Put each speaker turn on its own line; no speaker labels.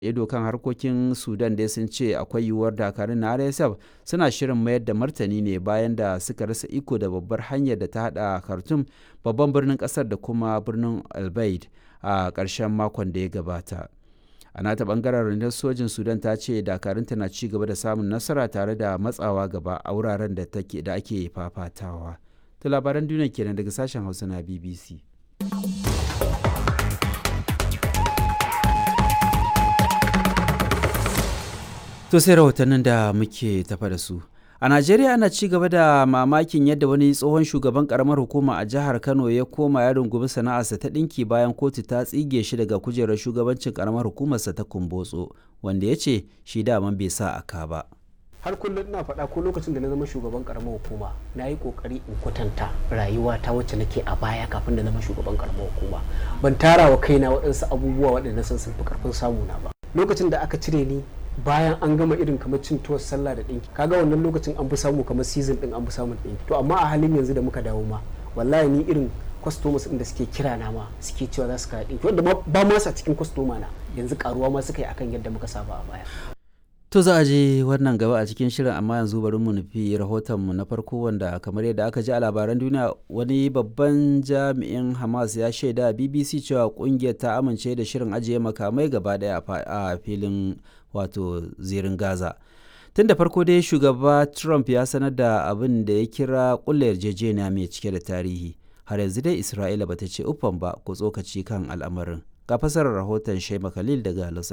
ido kan harkokin sudan dai sun ce akwai yiwuwar dakarun na rsf suna shirin mayar da martani ne bayan da suka rasa iko da babbar hanyar da ta hada khartoum babban birnin kasar da kuma birnin albaid a ƙarshen makon da ya gabata a nata bangaren rundunar sojin sudan ta ce dakarunta na ci gaba da samun nasara tare da matsawa gaba a wuraren da ake fafatawa ta labaran duniya kenan daga sashen hausa na bbc To sai rahotannin da muke tafa da su. A Najeriya ana ci gaba da mamakin yadda wani tsohon shugaban karamar hukuma a jihar Kano ya koma ya rungumi sana'arsa ta ɗinki bayan kotu ta tsige shi daga kujerar shugabancin karamar hukumarsa ta Kumbotso, wanda ya ce shi daman bai sa aka ba.
har kullum ina faɗa ko lokacin da na zama shugaban karamar hukuma na yi ƙoƙari in kwatanta rayuwa ta wacce nake a baya kafin da zama shugaban karamar hukuma ban tara wa kaina waɗansu abubuwa waɗanda san sun fi ƙarfin samuna ba lokacin da aka cire ni bayan an gama irin kamar cin tuwar sallah da ɗinki kaga wannan lokacin an fi samu kamar season ɗin an fi samun ɗinki to amma a halin yanzu da muka dawo ma wallahi ni irin customers ɗin da suke kira na ma suke cewa za su kaya ɗinki wanda ba ma sa cikin customer na yanzu karuwa ma suka yi akan yadda muka saba a baya
To za a je wannan gaba a cikin shirin amma yanzu bari mu nufi rahotonmu na farko wanda kamar yadda aka ji a labaran duniya wani babban jami'in Hamas ya shaida BBC cewa kungiyar ta amince da shirin ajiye makamai gaba daya a filin wato zirin Gaza. Tun da farko dai shugaba Trump ya sanar da abin da ya kira kulla yarjejeniya mai cike da tarihi. Har yanzu dai Isra'ila bata ce uffan ba ko tsokaci kan al'amarin. Ga fasarar rahoton Shema Khalil daga Los